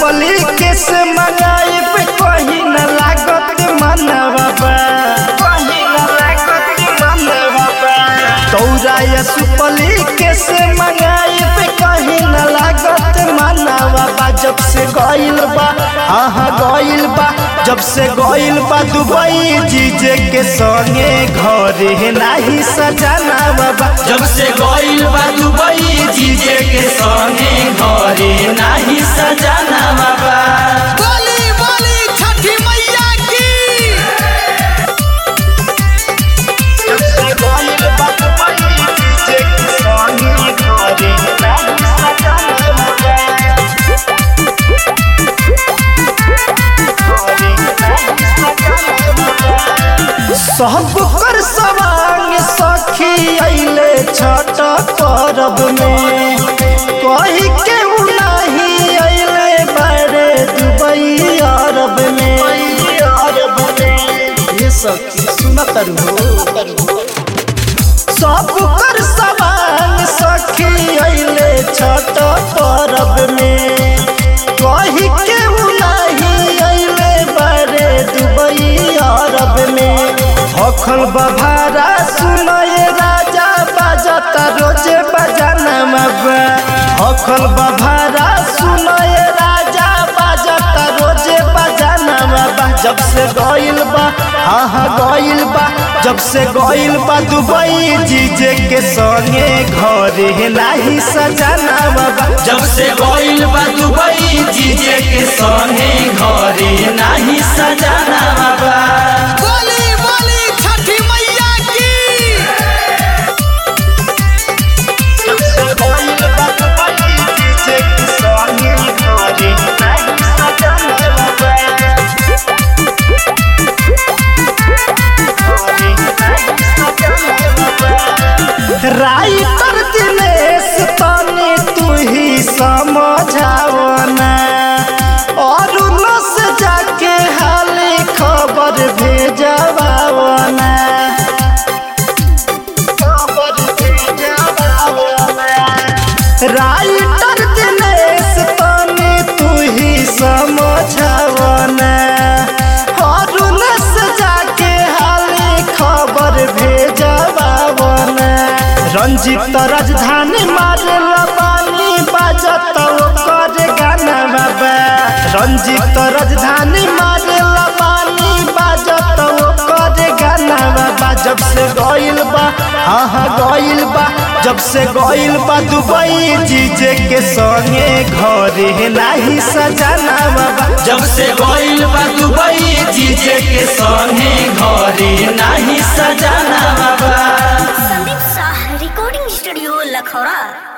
सुपली के से मंगाई पे कहीं न लागत मनवा बा कहीं न लागत मनवा बा तौरा या सुपली के से मंगाई पे कहीं न लागत मनवा बा जब से गइल बा आहा गइल बा जब से गइल बा दुबई जीजे के संगे घरे नाही सजाना बाबा जब से गइल बा दुबई जीजे के संगे घरे नाही सजाना बाबा बोली बोली छठी मैया की जब से गइल बा दुबई जीजे के संगे घरे नाही सजाना बाबा सब कर सवांग सखी अइले छठ परब में कही के उ नाही अइले बड़े दुबई अरब में ये सखी सुनत हो सब कर सवांग सखी अइले छठ परब में कही के उ नाही अइले बड़े दुबई अरब में हखल बभारा सुनए राजा बाजता रोजे बजाना मबा हखल बभारा सुनए राजा बाजता रोजे बजाना मबा जब से गइल बा हाँ हाँ गइल बा जब से गइल बा दुबई जीजे के संगे घरे नाही सजाना बाबा जब से गइल बा दुबई जीजे के संगे घरे नाही सजाना बाबा बोली बोली छठी मैया की जब से गइल बा दुबई जीजे के संगे घरे नाही सजाना बाबा राइटर दिनेश तनी तू ही समझावना और नस जाके हाली खबर भेजवावना खबर भेजवावना राइटर दिनेश तनी तू ही समझावना और नस जाके हाली खबर भेजवावना रंजित राजधानी मारे लबानी बाजत ओकर गाना बाबा रंजित राजधानी मारे लबानी बाजत ओकर गाना बाबा जब से गइल बा हाँ हाँ गइल बा जब से गइल बा दुबई जीजे के संगे घरे नाही सजाना बाबा जब से गइल बा दुबई जीजे के संगे घरे नाही सजाना बाबा संदीप शाह रिकॉर्डिंग स्टूडियो लखौरा